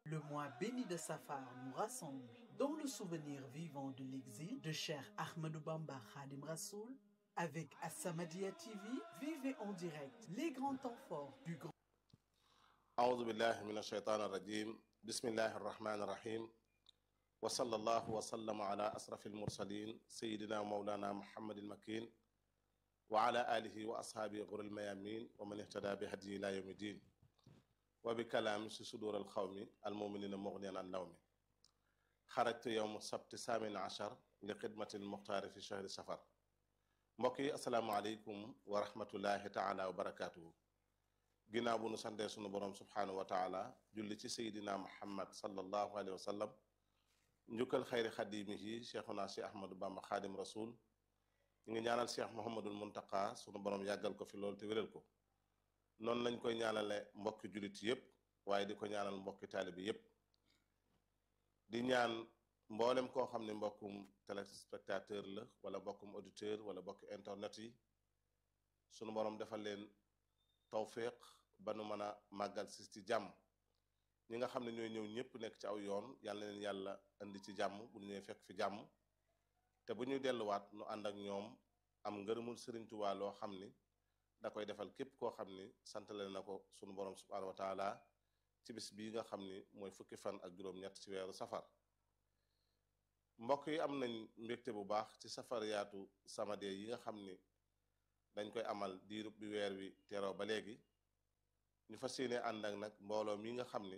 Le mois béni de Safar nous rassemble dans le souvenir vivant de l'exil de Cheikh Ahmadou Bamba Khadim Rassoul. Avec As-Samadiyya TV, vivez en direct les grands temps forts du grand. أعوذ بالله من الشيطان الرجيم بسم الله الرحمن الرحيم وصلى الله وسلم على أشرف المرسلين سيدنا مولانا محمد المكين وعلى آله وأصحابه غر الميامين ومن اهتدى بهديه إلى يوم الدين وبكلام في صدور القوم المؤمنين مغنيا عن نوم خرجت يوم السبت الثامن عشر لخدمة المختار في شهر سفر mbokk yi asalaamaaleykum wa rahmatullahi taala wa barakaatuhu ginnaaw bu nu santee sunu borom subhaanahu wa taala julli ci seydina muhammad sallallahu alayhi wa sallam njukkal xayri xadimihi cheikhuna si ahmadou bamba xaadim rasul ñu ngi ñaanal cheikh mohamadul muntaka sunu borom yàggal ko fi loolu te wéral ko noonu lañ koy ñaanale mbokki jullit yépp waaye di ko ñaanal mbokki taalibi yépp di ñaan mboolem koo xam ne mbokkum téléspectateur la wala mbokkum auditeur wala mbokki internet yi sunu borom defal leen tawféex ba nu mën a màggal si ci jàmm ñi nga xam ne ñooy ñëw ñëpp nekk ci aw yoon yàlla leen yàlla indi ci jàmm bu ñu ñëwee fekk fi jàmm te bu ñuy delluwaat nu ànd ak ñoom am ngërëmul Sëriñ Tuubaa loo xam ni da koy defal képp koo xam ni santale na ko sunu borom subhaanahu wa taala ci bis bii nga xam ni mooy fukki fan ak juróom-ñett ci weeru safar mbokk yi am nañ mbégte bu baax ci safariyaatu Samadiyya yi nga xam ni dañ koy amal diirub bi weer wi teroo ba léegi ñu fas yéene ànd ak nag mbooloo mi nga xam ni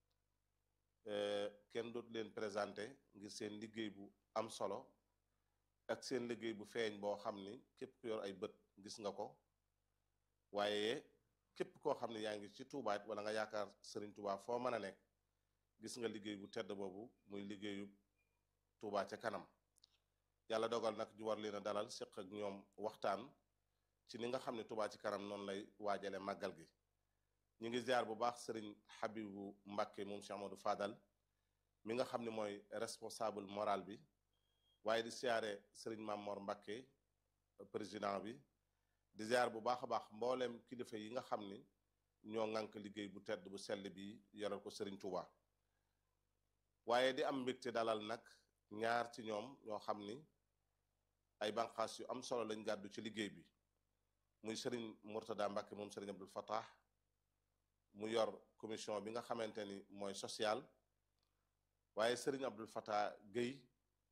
kenn dootu leen présenté ngir seen liggéey bu am solo ak seen liggéey bu feeñ boo xam ni képp ku yor ay bët gis nga ko waaye képp koo xam ne yaa ngi ci Tuubaa wala nga yaakaar Sëriñ Tuubaa foo mën a nekk gis nga liggéey bu tedd boobu muy liggéeyu Tuubaa ca kanam yàlla dogal nag ñu war leen a dalal séq ak ñoom waxtaan ci ni nga xam ne Tuubaa ci kanam noonu lay waajale màggal gi ñu ngi ziar bu baax sëriñ Habibu Mbàkke moom Cheikh Amadou Fadal mi nga xam ne mooy responsable moral bi waaye di siyaare sëriñ Mamor Mbàkke président bi di ziar bu baax a baax mbooleem kilifa yi nga xam ni ñoo ŋànk liggéey bu tedd bu sell bi yoral ko sëriñ Tuubaa waaye di am mbégte dalal nag ñaar ci ñoom ñoo xam ni ay banqaas yu am solo lañ gàddu ci liggéey bi muy sëriñ Mourtada Mbacke moom sëriñ Abdul Fattah mu yor commission bi nga xamante ni mooy social waaye sëriñ Abdul Fattah Guèye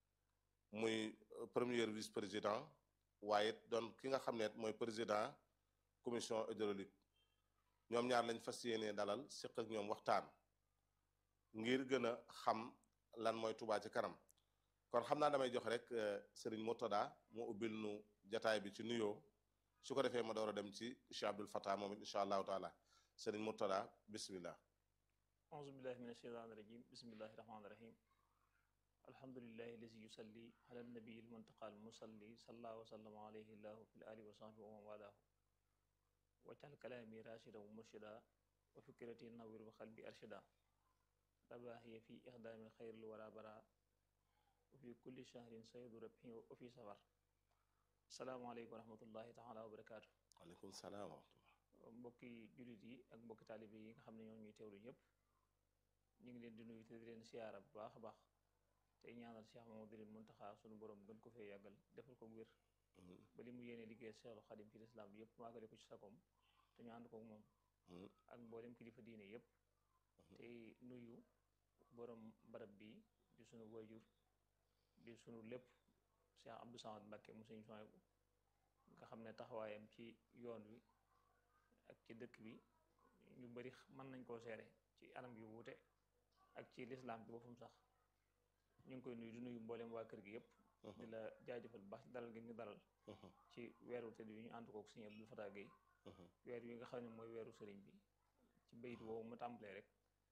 muy premier vice président waaye doon ki nga xam ne mooy président commission hydraulique ñoom ñaar lañ fas yéenee dalal séq ak ñoom waxtaan ngir gën a xam lan mooy Tuubaa ci kanam kon xam naa damay jox rek sëriñ Mourtada mu ubbil nu jataay bi ci nuyoo su ko defee ma door a dem ci Cheikh Abdul Fattah moom it incha allahu taala sëriñ Mourtada bismillah auzu billahi min asheytaan irajim bismillahi rahmaani rahim alhamdulilahi lazi yusalli ala nabii almuntaqa almusalli salla wa sallama alayhi llahu fi ali wa sahbi wa man walaahu waccal kalaami rachida wa murshida wa fikrati nawir wa xalbi arshida rabaahiya fi ixdaami xayril wara bara wa fi kulli shahrin saydu rabhi wa fi safar salaamaaleykum wa rahmatullahi taala wa barakaatu waaleykum salaam wa rahmatullah mbokki jullit yi ak mbokki taalibe yi nga xam ne ñoo ñuy teewlu ñëpp ñu ngi leen di nuyu te di leen siyaara bu baax a baax tey ñaanal Cheikh Mamadou Muntaxa sunu borom gën ko fee yàggal defal ko wér ba li mu yéene liggéey Cheikhul Xadim ci lislaam bi yëpp maagale ko ci sakom te ñu ànd ko moom ak mboolem kilifa diine yëpp te nuyu borom barab bi di sunu wayjur di sunu lépp Cheikh Abdou Samad Mbacke mu suñu soy nga xam ne taxawaayam ci yoon wi ak ci dëkk bi ñu bari mën nañ koo seere ci anam yu wuute ak ci lislaam bi boppam sax ñu ngi koy nuyu di nuyu mboolem waa kër gi yëpp di la jaajëfal bu baax dalal gi ñu dalal ci weeru tëdd yi ñu ànd kook Sëriñ Abdul Fattah Guèye weer yi nga xam ne mooy weeru sëriñ bi ci bayit woowu mu tàmbalee rek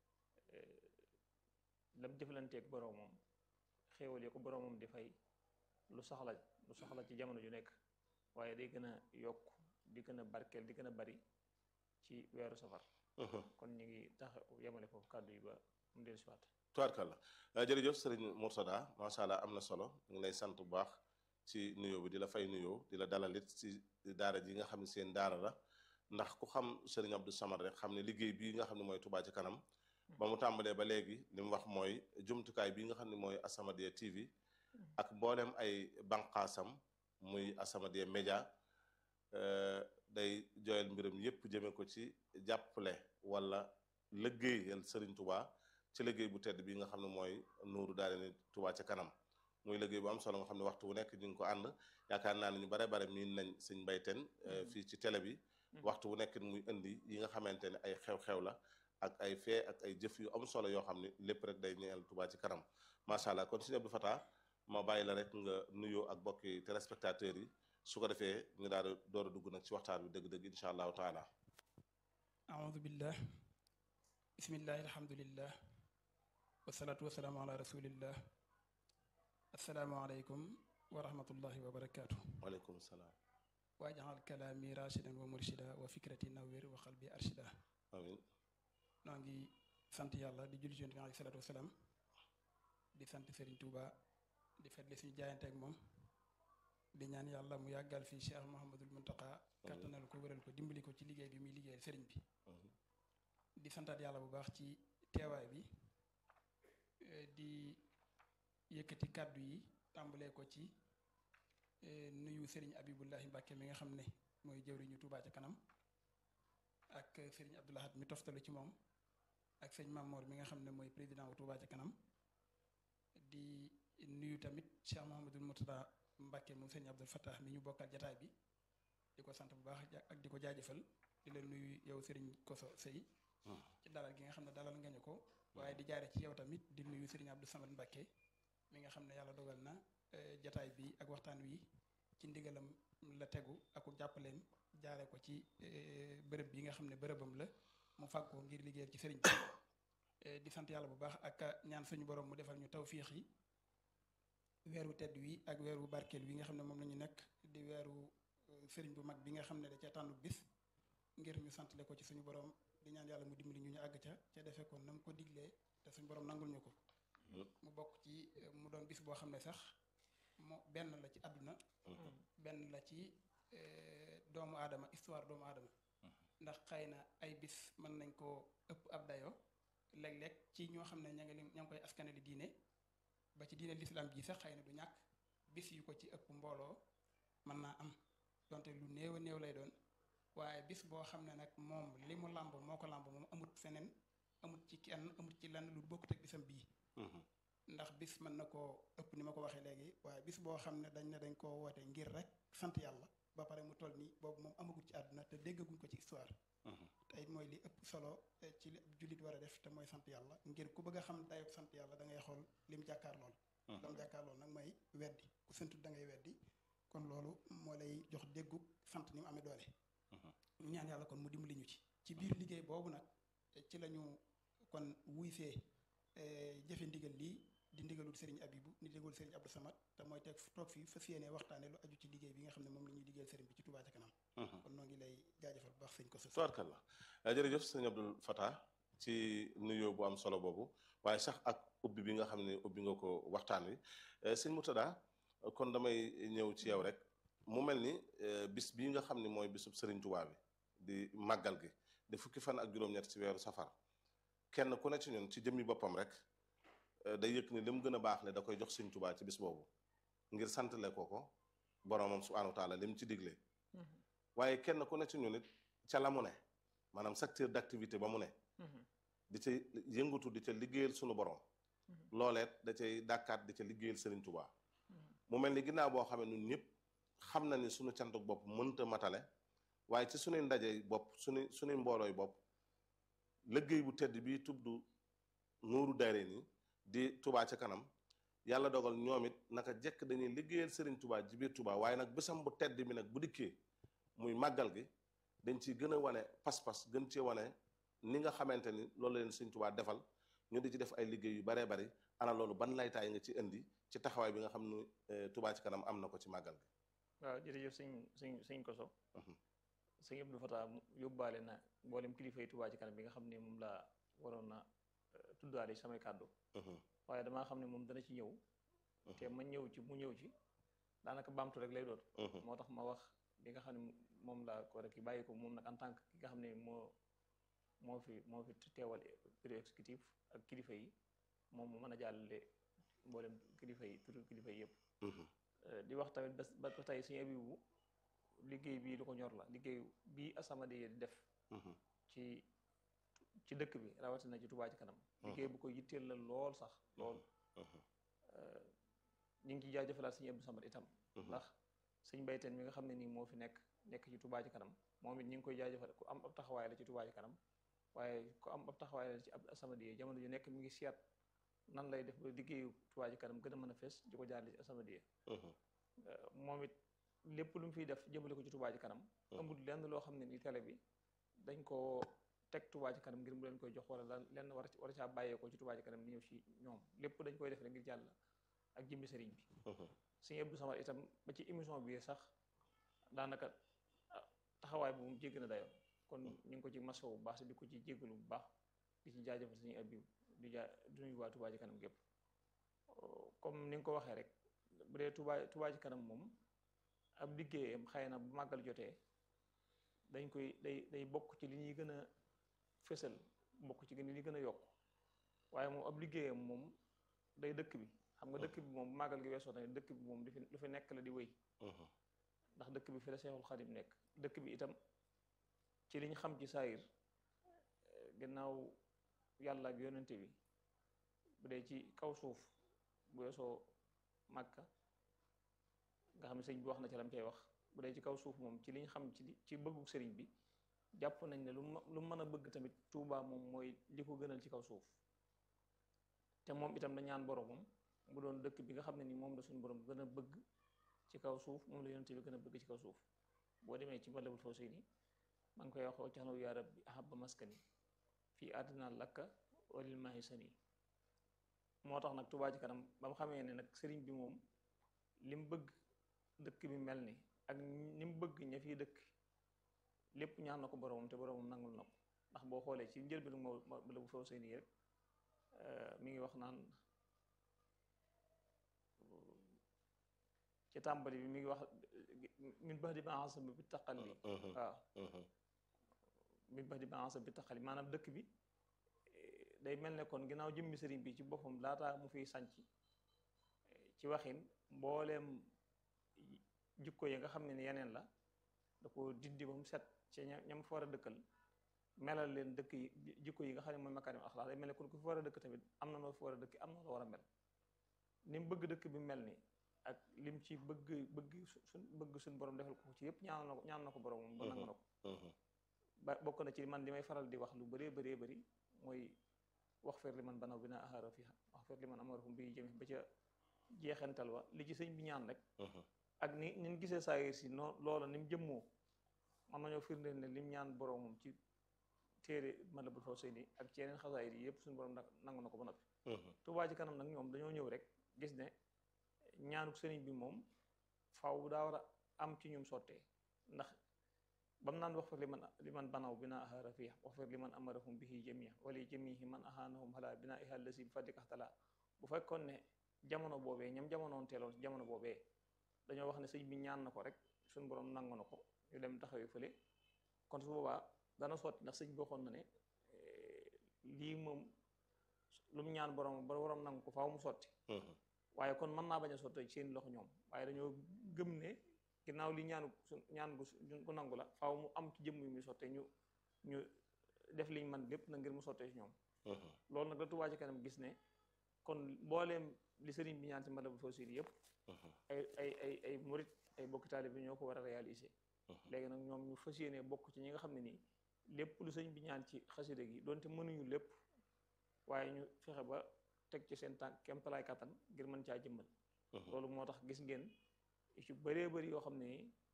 lam jëflanteeg boroomam xéewal yi ko boroomam di fay lu soxla lu soxla ci jamono ju nekk waaye day gën a yokk di gën a barkeel di gën a bari ci weeru safar kon ñu ngi tax yemale foofu kàddu yi ba mu dellu si waat tubaarkàlla jërëjëf sëriñ Mourtada macha allah am na solo ñu ngi lay sant bu baax ci nuyoo bi di la fay nuyoo di la dalalit ci daara ji nga xam ne seen daara la ndax ku xam sëriñ Abdou Samad rek xam ne liggéey bii nga xam ne mooy Touba ci kanam ba mu tàmbalee ba léegi li mu wax mooy jumtukaay bi nga xam ne mooy As-Samadiyya TV ak mboolem ay banqaasam muy As-Samadiyya Média day joyal mbiram yépp jëme ko ci jàppale wala liggéeyal Sëriñ Tuubaa ci liggéey bu tedd bi nga xam ne mooy nuuru daal ni Tuubaa ca kanam muy liggéey bu am solo nga xam ne waxtu wu nekk ñu ngi ko ànd yaakaar naa ne ñu bare bare miin nañ sëñ mbayteen fii ci télé bi waxtu wu nekk muy indi yi nga xamante ne ay xew-xew la ak ay fee ak ay jëf yu am solo yoo xam ne lépp rek day ñeel Tuubaa ci kanam macha allah kon sëñ Abdou Fatah ma bàyyi la rek nga nuyoo ak bokki téléspectateurs yi su ko defee ñu daal di door a dugg nag ci waxtaan bi dëgg-dëgg incha allahu taala aoudu billah bismillahi alhamdulillah wasalaatu wasalaamu ala rasulillah asalaamaaleykum wa rahmatullahi wa barakaatu waaleykum salaam waajaxal kalaami rashidan wa murshida wa fikrati nawir wa qalbi arshida amin noo ngi sant yàlla di julli ci yonent bi alayhi salaatu wasalaam di sant Serigne Touba di fetli suñu jaayante ak moom di ñaan yàlla mu yàggal fii Cheikh Mouhamadul Muntaqa kattanal ko wéral ko dimbali ko ci liggéey bi muy liggéeyal Serigne bi di santaat yàlla bu baax ci teewaay bi di yëkkati kàddu yi tàmbalee ko ci nuyu Serigne Abibullahi Mbàkke mi nga xam ne mooy jëwriñu Touba ca kanam ak Serigne Abdoulahat mi toftalu ci moom ak sëñ Mamour mi nga xam ne mooy président wu Touba ca kanam di nuyu tamit Cheikh Mouhamadul Murtada Mbàkke moom sëñ Abdul Fattah mi ñu bokkal jataay bi di ko sant bu baax ak di ko jaajëfal di la nuyu yow Serigne Koso Sey ci dalal gi nga xam ne dalal nga ñu ko waaye di jaare ci yow tamit di nuyu Serigne Abdou Samad Mbàkke mi nga xam ne yàlla dogal na jataay bi ak waxtaan wi ci ndigalam la tegu ak jàppaleem jaare ko ci bërëb bi nga xam ne bërëbam la mu fàgg ko ngir liggéeyal ci sëriñ bi di sant yàlla bu baax ak ñaan suñu borom mu defal ñu tawfiix yi weeru tedd wi ak weeru barkeel wi nga xam ne moom la ñu nekk di weeru sëriñ bu mag bi nga xam ne da ca tànnu bis ngir ñu santale ko ci suñu borom di ñaan yàlla mu dimbali ñu ñu àgg ca ca defee ko na mu ko diglee te suñu borom nangul ñu ko mu bokk ci mu doon bis boo xam ne sax moo benn la ci àdduna benn la ci doomu aadama histoire doomu aadama ndax xëy na ay bis mën nañ koo ëpp ab dayo léeg-léeg ci ñoo xam ne ña ngi ña ngi koy askanali diine ba ci diine lislaam ji sax xëy na du ñàkk bis yu ko ci ëpp mbooloo mën naa am donte lu néew a néew lay doon waaye bis boo xam ne nag moom li mu làmb moo ko làmb moom amut feneen amut ci kenn amut ci lenn lu bokkut ak bisam bii ndax bis mën na koo ëpp ni ma ko waxee léegi waaye bis boo xam ne dañ ne dañ koo woote ngir rek sant yàlla ba pare mu toll nii boobu moom amagut ci àdduna te déggaguñ ko ci histoire te it mooy li ëpp solo ci li ab jullit war a def te mooy sant yàlla ngir ku bëgg a xam dayob sant yàlla da ngay xool lim jàkkaar lool lam jàkkaar lool nag mooy weddi ku santut da ngay weddi kon loolu moo lay jox déggu sant ni mu amee doole ñu ñaan yàlla kon mu dimbali ñu ci ci biir liggéey boobu nag ci lañu kon wuy see jëfe ndigal lii di ndigalul Serigne Abibu ni ndigalul Serigne Abdou Samad te mooy teg toog fii fas yéene waxtaane lu aju ci liggéey bi nga xam ne moom la ñuy liggéeyal Serigne bi ci Touba ca kanam kon noo ngi lay jaajëfal bu baax sëñ ko tubaarkalla jërëjëf sëñ Abdou Fatah ci nuyoo bu am solo boobu waaye sax ak ubbi bi nga xam ne ubbi nga ko waxtaan wi sëñ Murtada kon damay ñëw ci yow rek mu mel ni bis bii nga xam ne mooy bisub Serigne Touba bi di màggal gi di fukki fan ak juróom-ñett ci weeru safar kenn ku ne ci ñun ci jëmmi boppam rek day yëg ni li mu gën a baax le da koy jox Serigne Touba ci bis boobu ngir santale ko ko boromam subhanahu wa taala li mu ci digle waaye kenn ku ne ci ñun it ca la mu ne maanaam secteur d'activité ba mu ne di ca yëngatu di ca liggéeyal sunu borom looleet da cay dàkkaat di ca liggéeyal Serigne Touba mu mel ni ginnaaw boo xamee ñun ñëpp xam na ni sunu cantuk bopp mënta matale waaye ci sunuy ndaje bopp sunu sunuy mboolooy bopp liggéey bu tedd bii tudd nuuru daare ni di Touba ca kanam yàlla dogal ñoom it naka jekk dañuy liggéeyal Serigne Touba ji biir Touba waaye nag bisam bu tedd bi nag bu dikkee muy màggal gi dañ ciy gën a wane pas-pas gën cee wane ni nga xamante ni loolu leen Serigne Touba defal ñu di ci def ay liggéey yu baree bari ana loolu ban laytaay nga ci indi ci taxawaay bi nga xam ne Touba ci kanam am na ko ci màggal gi. waaw jërëjëf sëñ sëñ sëñ Koso. sëñ Abdou Fatah yóbbaale na mboolem kilifa yi Touba ci kanam bi nga xam ne moom laa waroon na tuddaale samay kàddu. waaye damaa xam ne moom dana ci ñëw. te ma ñëw ci mu ñëw ci daanaka baamtu rek lay doon. moo tax ma wax li nga xam ne moom laa ko rek bàyyi ko moom nag en tant que ki nga xam ne moo moo fi moo fi teewal bureau exécutif ak kilifa yi moom mu mën a jàllale mboolem kilifa yi turu kilifa yi yëpp di wax tamit ba ba tey suñu abibu liggéey bii lu ko ñor la liggéey bii As-Samadiyya di def ci ci dëkk bi rawatina ci Touba ci kanam liggéey bu ko yitteel la lool sax lool ñu ngi ciy jaajëfalaat suñu Abdou Samad itam ndax suñ bayteen mi nga xam ne nii moo fi nekk nekk ci Touba ci kanam moom it ñu ngi koy jaajëfal ku am ab taxawaay la ci Touba ci kanam waaye ku am ab taxawaay la ci ab As-Samadiyya jamono ju nekk mi ngi seet nan lay def ba liggéeyu Touba ci kanam gën a mën a fees di ko jaarale ci As-Samadiyya moom it lépp lu mu fiy def jëmale ko ci Touba ci kanam amul lenn loo xam ne ni télé bi dañ ko teg Touba ci kanam ngir mu leen koy jox wala lenn war war caa bàyyee ko ci Touba ci kanam ni ñëw ci ñoom lépp dañ koy def rek ngir jàll ak jëmmi sëriñ bi suñu Abdou Samad itam ba ci émission bi sax daanaka taxawaay bu mu jégg na dayoo kon ñu ngi ko ci maso bu baax di ko ci jéggalu bu baax di ci jaajëfal suñu Abib di jaa di nuyu waa Touba ci kanam gépp comme ni nga ko waxee rek bu dee Touba Touba ci kanam moom ab liggéeyam xëy na bu màggal jotee dañ koy day day bokk ci li ñuy gën a fësal bokk ci li ñuy gën a yokk waaye moom ab liggéeyam moom day dëkk bi xam nga dëkk bi moom bu màggal gi weesoo tamit dëkk bi moom lu fi nekk la di wéy ndax dëkk bi fi la Seexul Xadim nekk dëkk bi itam ci liñ xam ci saayir gannaaw yàlla ak yonente bi bu dee ci kaw suuf bu weesoo Màkka nga xam ne sëñ bi wax na ci lam cay wax bu dee ci kaw suuf moom ci liñ xam ci ci bëggu sëriñ bi jàpp nañ ne lu lu mën a bëgg tamit Tuubaa moom mooy li ko gënal ci kaw suuf te moom itam da ñaan boromam mu doon dëkk bi nga xam ne ni moom la suñu borom gën a bëgg ci kaw suuf moom la yonente bi gën a bëgg ci kaw suuf boo demee ci Matlabul Fawzayni maa ngi koy waxoo ci xanaw yaa rabbi ahabba maskani fii àddina lakka walil maahi sani moo tax nag Touba ci kanam ba mu xamee ne nag sëriñ bi moom li mu bëgg dëkk bi mel ni ak ni mu bëgg ña fiy dëkk lépp ñaan na ko boromam te boromam nangul na ko ndax boo xoolee ci njëlbéenu Matlabul Fawzayni rek mi ngi wax naan ci tàmbali bi mi ngi wax min bax di baasa bi taqal li waaw min bax di baasa bi taqal li maanaam dëkk bi day mel ne kon ginnaaw jëmmi sëriñ bi ci boppam laataa mu fiy sanc ci waxin mbooleem jikko yi nga xam ne ni yeneen la da ko dindi ba mu set ci ñam fa war a dëkkal melal leen dëkk yi jikko yi nga xam ne mooy makaarim axlaaq day mel ne kon ku fi war a dëkk tamit am na noo fi war a dëkk am na loo war a mel ni mu bëgg dëkk bi mel ni ak lim ci bëgg bëgg suñ bëgg suñ borom defal ko ci yëpp ñaan na ko ñaan na ko borom moom ba nangu na ko ba bokk na ci man li may faral di wax lu bëree bëree bëri mooy wax fer li man banaw bi naa ahaara fi wax fer li man amarahum bi jëmi ba ca jeexantal wa li ci sëñ bi ñaan rek ak ni ni ñu gisee saayir si noo loola ni mu jëmmoo man nañoo firndeel ne lim ñaan borom moom ci téere Matlabul Fawzayni ak ci yeneen xasaayir yi yëpp suñu borom nangu na ko ba noppi Touba ci kanam nag ñoom dañoo ñëw rek gis ne ñaanuk sëriñ bi moom faw daa war a am ci ñum sottee ndax bam naan wax far li man li man banaw bina ahara fiix wax far li man amarahum bihi jamia wala jamihi man ahanahum ala bina ihal lasi bi fadlikaxtala bu fekkoon ne jamono boobee ñam jamonoon teeloon si jamono boobee dañoo wax ne sëñ bi ñaan na ko rek suñu borom nangu na ko ñu dem taxawee fële kon su boobaa dana sotti ndax sëñ bi waxoon na ne lii moom lu mu ñaan borom ba borom nangu ko faaw mu sotti waaye kon mën naa bañ a sottee ci seen loxo ñoom waaye dañoo gëm ne ginnaaw li ñaanu su ñaan gu gu nangu la faaw mu am ci jëmm yu muy sottee ñu ñu def liñ man lépp na ngir mu sottee ci ñoom loolu nag la Touba ci kanam gis ne kon mbooleem li sëriñ bi ñaan ci Matlabul Fawzayni yëpp ay ay ay ay murit ay bokki taalibe bi ñoo ko war a réaliser léegi nag ñoom ñu fas yéene bokk ci ñi nga xam ne nii lépp lu sëriñ bi ñaan ci xasida gi donte mënuñu lépp waaye ñu fexe ba teg ci seen tànk kemtalaay kattan ngir mën caa jëmmal loolu moo tax gis ngeen ci bëree bëri yoo xam ne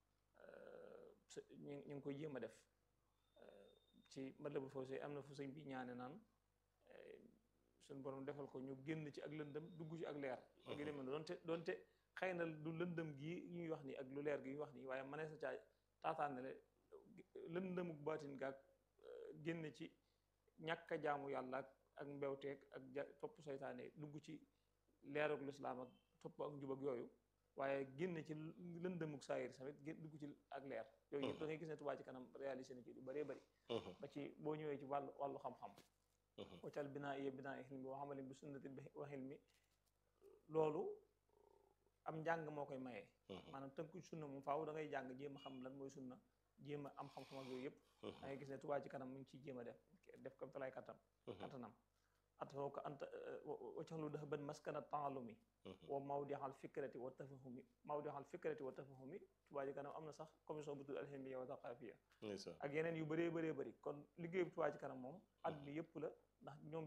ñu ñu ngi koy jéem a def ci Matlabul Fawzayni am na fu sëñ bi ñaane naan suñ borom defal ko ñu génn ci ak lëndëm dugg ci ak leer ak yu demee doonte doonte xëy na du lëndëm gii ñuy wax nii ak lu leer gi ñuy wax nii waaye mënees na caa taataan ne lëndëmuk baatin gaag génn ci ñàkk a jaamu yàlla ak ak mbewteeg ak ja topp saytaane dugg ci leerug lislaam ak topp ak njub ak yooyu waaye génn ci lëndëmuk saayir tamit gén dugg ci ak leer yooyu yëpp da ngay gis ne Touba ci kanam réalisé na ci lu bëree bëri ba ci boo ñëwee ci wàllu wàllu xam-xam waccal binaa iya binaa i xilmi wa xamalin bi sunnati wa xilmi loolu am njàng moo koy mayee maanaam tënku sunna moom faaw da ngay jàng jéem a xam lan mooy sunna jéem a am xam-xam ak yooyu yëpp da ngay gis ne Touba ci kanam mu ngi ciy jéem a def def ko talaay kattam kattanam atoo ko anta waccaxlu dafa ban maskana taalumi wa mawdixal fikrati wa tafahumi mawdixal fikrati wa tafahumi Touba ci kanam am na sax commission bu tudd alhimiya wa thaqafiya ak yeneen yu bëree bëree bëri kon liggéeyu Touba ci kanam moom àdduna yëpp la ndax ñoom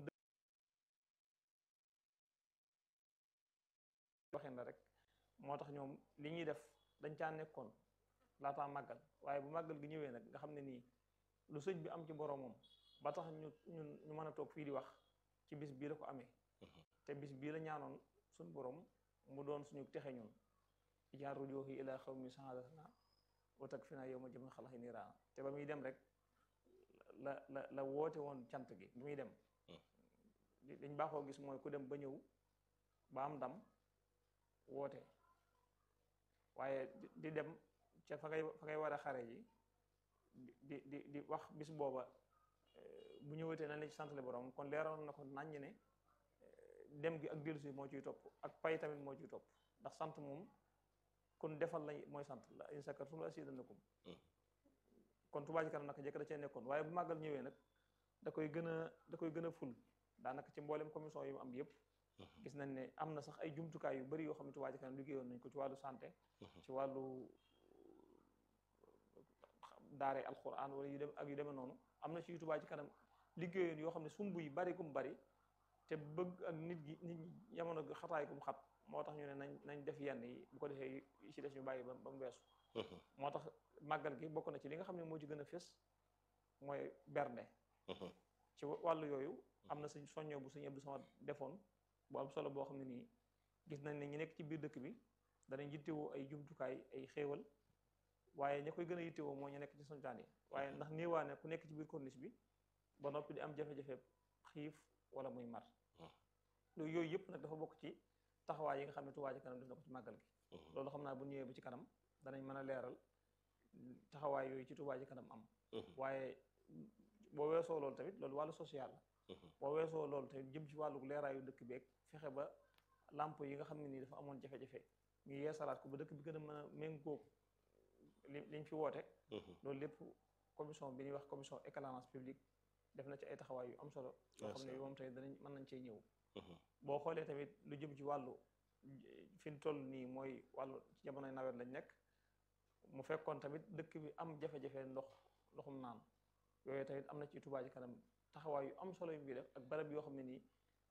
waxin la rek moo tax ñoom li ñuy def dañ caa nekkoon laataa màggal waaye bu màggal gi ñëwee nag nga xam ne nii lu sëñ bi am ci boromam ba tax ñu ñun ñu mën a toog fii di wax ci bis bii la ko amee te bis bii la ñaanoon suñ borom mu doon suñu texe ñun ijaar rujoohi ila xaw mi sahadatna wa tak fi naa yow ma jëm xalaxi niiraana te ba muy dem rek la la la woote woon cant gi bi muy dem dañ baaxoo gis mooy ku dem ba ñëw ba am ndam woote waaye di dem ca fa ngay fa ngay war a xare ji di di di wax bis booba bu ñëwatee nañ la ci santale borom kon leeroon na ko naññ ne dem gi ak dellusi moo ciy topp ak pay tamit moo ciy topp ndax sant moom kon defal la mooy sant la in shakartum la azidannakum kon Touba ci kanam naka jëkk da cee nekkoon waaye bu màggal ñëwee nag da koy gën a da koy gën a ful daanaka ci mboolem commission yi mu am yëpp gis nañ ne am na sax ay jumtukaay yu bari yoo xam ne Touba ci kanam liggéeyoon nañ ko ci wàllu santé ci wàllu daare alquran wala yu dem ak yu demee noonu am na ci yu Touba ci kanam liggéeyoon yoo xam ne sumb yi bari kum bari te bëgg ak nit gi nit ñi jamono gi xataay kum xat moo tax ñu ne nañ nañ def yenn yi bu ko defee yi ci des ñu bàyyi ba ba mu weesu moo tax màggal gi bokk na ci li nga xam ne moo ci gën a fés mooy bernde ci wàllu yooyu am na suñ soññoo bu suñu Abdou Samad defoon bu am solo boo xam ne nii gis nañ ne ñi nekk ci biir dëkk bi danañ yittewoo ay jumtukaay ay xéewal waaye ña koy gën a yittewoo moo ñu nekk ci sontaan yi waaye ndax néewaane ku nekk ci biir corniche bi ba noppi di am jafe-jafe xiif wala muy mar loolu yooyu yëpp nag dafa bokk ci taxawaay yi nga xam ne Touba ci kanam def na ko ci màggal gi loolu xam naa bu ñëwee ba ci kanam danañ mën a leeral taxawaay yooyu ci Touba ci kanam am waaye boo weesoo loolu tamit loolu wàllu social la boo weesoo loolu tamit jëm ci wàllu leeraayu dëkk beeg fexe ba lamp yi nga xam ne nii dafa amoon jafe-jafe ñu yeesalaat ko ba dëkk bi gën a mën a méngóog li liñ fi woote loolu lépp commission bi ñuy wax commission éclairage public def na ci ay taxawaay yu am solo yoo xam ne moom tamit danañ mën nañ cee ñëw boo xoolee tamit lu jëm ci wàllu fi ñu toll nii mooy wàllu ci jamonoy nawet lañ nekk mu fekkoon tamit dëkk bi am jafe-jafe ndox ndoxum naan yooyu tamit am na ci Touba ci kanam taxawaay yu am solo yu muy def ak barab yoo xam ne nii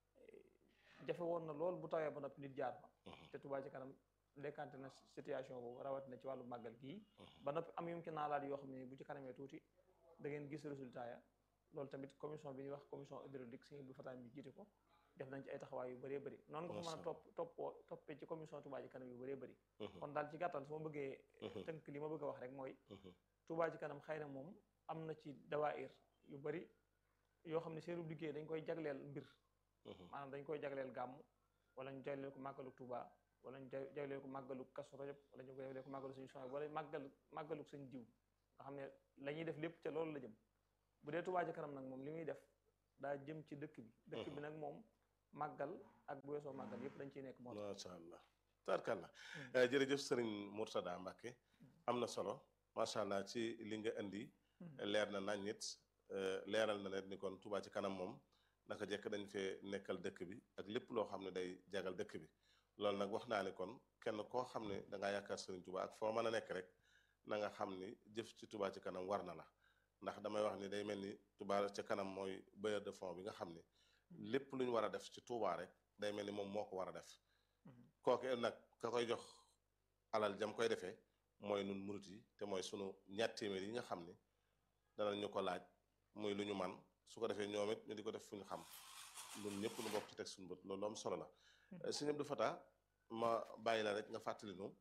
jafe woon na lool bu tawee ba noppi nit jaar fa te Touba ci kanam décanté na situation boobu rawatina ci wàllu màggal gii ba noppi am yum ci naalaat yoo xam ne nii bu ci kanamee tuuti da ngeen gis résultat ya loolu tamit commission bi ñuy wax commission hydraulique sëñ bu fataan bi jiite ko def nañ ci ay taxawaay yu bëree bëri noonu nga ko mën a topp toppoo toppee ci commission Touba ci kanam yu bëree bëri kon daal ci gàttal su ma bëggee tënk li ma bëgg a wax rek mooy Touba ci kanam xëy na moom am na ci dawaayir yu bari yoo xam ne seenu liggéey dañ koy jagleel mbir maanaam dañ koy jagleel gàmm wala ñu jagleel ko màggalu Touba wala ñu jagleel ko màggalu Kazu Rajab wala ñu jagleel ko màggalu suñu soxna wala màggal màggalu sëñ diw nga xam ne la ñuy def lépp ca loolu la jëm bu dee Touba ci kanam nag moom li muy def daa jëm ci dëkk bi dëkk bi nag moom màggal ak bu weesoo màggal yëpp dañ ciy nekk moo macha allah tarkalla jërëjëf sëriñ Mourtada Mbacke am na solo macha allah ci li nga indi leer na nañ nit leeral na leen ni kon Touba ci kanam moom naka jekk dañ fee nekkal dëkk bi ak lépp loo xam ne day jagal dëkk bi loolu nag wax naa ni kon kenn koo xam ne da ngaa yaakaar sëriñ Touba ak foo mën a nekk rek na nga xam ni jëf ci Touba ci kanam war na la ndax damay wax ni day mel ni Touba ci kanam mooy bailleur de fonds bi nga xam ni lépp lu ñu war a def ci Touba rek day mel ni moom moo ko war a def kooke nag ka koy jox alal jam koy defee mooy nun murit yi te mooy sunu ñaar téeméer yi nga xam ni danañ ñu ko laaj muy lu ñu man su ko defee ñoom it ñu di ko def fu ñu xam ñun ñëpp ñu bokk ci teg suñu bët loolu am solo la sëñ Abdou Fata ma bàyyi la rek nga fàttali nu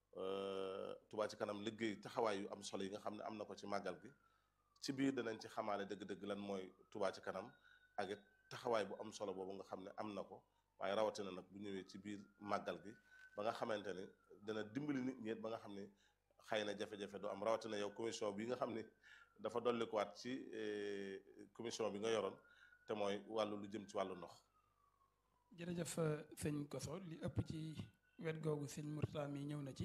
Touba ci kanam liggéey taxawaay yu am solo yi nga xam ne am na ko ci màggal gi ci biir danañ ci xamaale dëgg-dëgg lan mooy Touba ci kanam ak it taxawaay bu am solo boobu nga xam ne am na ko waaye rawatina nag bu ñëwee ci biir màggal gi ba nga xamante ni dana dimbali nit ñi ba nga xam ni xëy na jafe-jafe du am rawatina yow commission bi nga xam ni dafa dollikuwaat ci commission bi nga yoroon te mooy wàllu lu jëm ci wàllu ndox. jërëjëf sëñ Koso li ëpp ci wet googu sëñ Mourtada mi ñëw na ci.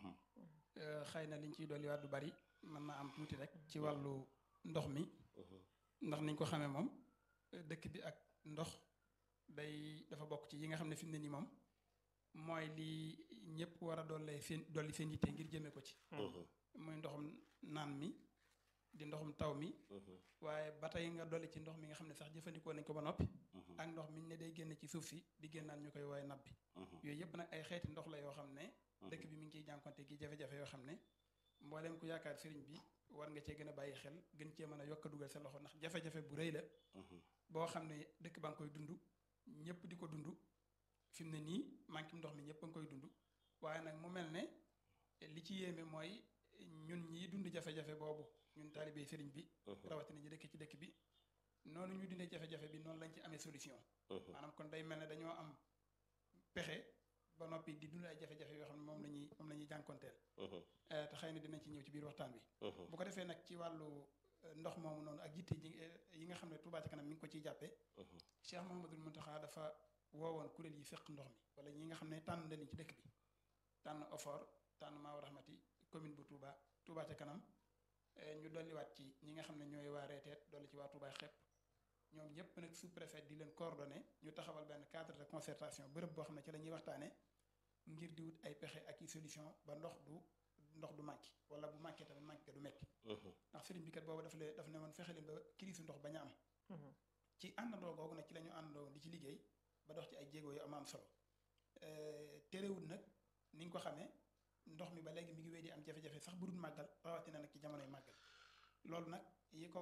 xëy na liñ ciy dolliwaat du bari mën naa am tuuti rek ci wàllu ndox mi. ndax niñ ko xamee moom dëkk bi ak ndox day dafa bokk ci yi nga xam ne fi mu ne nii moom mooy li ñëpp war a dollee seen dolli seen yitte ngir jëmee ko ci. muy ndoxum naan mi di ndoxum taw mi. waaye ba tey nga dolli ci ndox mi nga xam ne sax jëfandikoo nañ ko ba noppi. ak ndox mi ne day génn ci suuf si di génnaan ñu koy woowee nab bi. yooyu yëpp nag ay xeeti ndox la yoo xam ne. dëkk bi mi ngi ciy jànkonte gi jafe-jafe yoo xam ne mboolem ku yaakaar sëriñ bi war nga cee gën a bàyyi xel gën cee mën a yokk a dugal sa loxo ndax jafe-jafe bu rëy la. boo xam ne dëkk ba nga koy dund ñëpp di ko dund fi mu ne nii manqué ndox mi ñëpp a ngi koy dund waaye nag mu mel ne li ci yéeme mooy ñun ñii dund jafe-jafe boobu ñun taalibey sëriñ bi. rawatina ñi dëkk ci dëkk bi noonu ñu dundee jafe-jafe bi noonu lañ ci amee solution. maanaam kon day mel ne dañoo am pexe. ba noppi di dund ay jafe-jafe yoo xam ne moom la ñuy moom la ñuy jànkonteel te xëy na dinañ ci ñëw ci biir waxtaan bi bu ko defee nag ci wàllu ndox moomu noonu ak yitte yi nga xam ne Touba ca kanam mi ngi ko ciy jàppee Cheikh Mouhamadoul Mountakha dafa woowoon kuréel yi fekk ndox mi wala ñi nga xam ne tànn nañ ci dëkk bi tànn OFOR tànn Maaw Rahmati commune bu Touba Touba ca kanam ñu dolliwaat ci ñi nga xam ne ñooy waa reeteet dolli ci waa Touba xepp ñoom ñëpp nag sous préfet di leen coordonné ñu taxawal benn cadre de concertation bërëb boo xam ne ci la ñuy waxtaanee ngir di wut ay pexe ak i solution ba ndox du ndox du manqué wala bu manqué tamit manqué du metti ndax sëriñ bi kat boobu daf lee daf ne woon fexe leen ba crise ndox bañ a am ci àndandoo googu nag ci la ñu àndandoo di ci liggéey ba dox ci ay jéego yu am am solo terewul nag ni nga ko xamee ndox mi ba léegi mi ngi wéy di am jafe-jafe sax bu dul màggal rawatina nag ci jamonoy màggal loolu nag yi ko